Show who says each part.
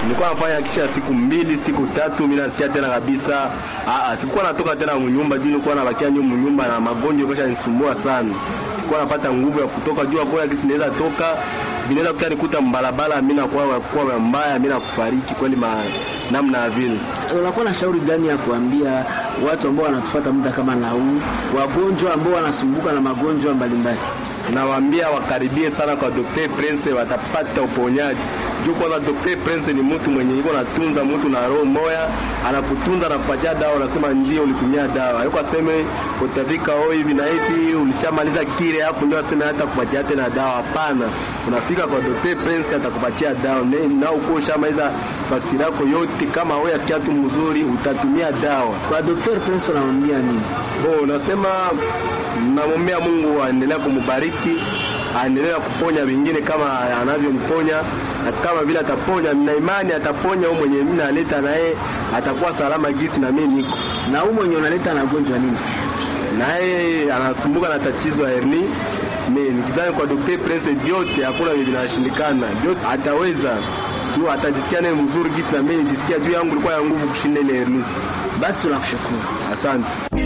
Speaker 1: nilikuwa nafanya kisha siku mbili siku tatu, mimi nasikia tena kabisa ah, ah, sikuwa natoka tena mnyumba juu nilikuwa nabakia nyuma mnyumba na magonjwa kesha nisumbua sana, sikuwa napata nguvu ya kutoka juu kwa kitu inaweza toka vinaweza kuta nikuta mbalabala, mimi nakuwa kuwa mbaya, mimi nakufariki kweli ma, namna ya vile.
Speaker 2: Unakuwa na shauri gani ya kuambia watu ambao wanatufuata muda kama na huu, wagonjwa ambao wanasumbuka na magonjwa mbalimbali?
Speaker 1: Nawaambia wakaribie sana kwa Dr. Prince, watapata uponyaji. Juu kwanza Dr. Prince ni mtu mwenye yuko natunza mtu na roho moya, anakutunza anakupatia dawa, unasema ndio ulitumia dawa. Hayuko aseme utafika oh hivi na hivi ulishamaliza kile hapo ndio aseme hata kupatia tena dawa. Hapana. Unafika kwa Dr. Prince atakupatia dawa. Na uko ushamaliza faktiri yako yote, kama wewe asikia tu mzuri utatumia dawa.
Speaker 2: Kwa Dr. Prince unamwambia nini?
Speaker 1: Oh, unasema namwombea Mungu aendelea kumbariki, aendelea kuponya wengine kama anavyomponya, na kama vile ataponya, na imani ataponya huyo mwenye mimi naleta naye atakuwa salama gisi na mimi niko
Speaker 2: na huyo mwenye unaleta na gonjwa nini,
Speaker 1: naye anasumbuka na tatizo ya hernia. Mimi nikidhani kwa Dr. Prince vyote hakuna vile vinashindikana, vyote ataweza tu, atajisikia naye mzuri gisi na mimi nijisikia juu yangu ilikuwa ya nguvu kushinda ile hernia.
Speaker 2: Basi tunakushukuru,
Speaker 1: asante.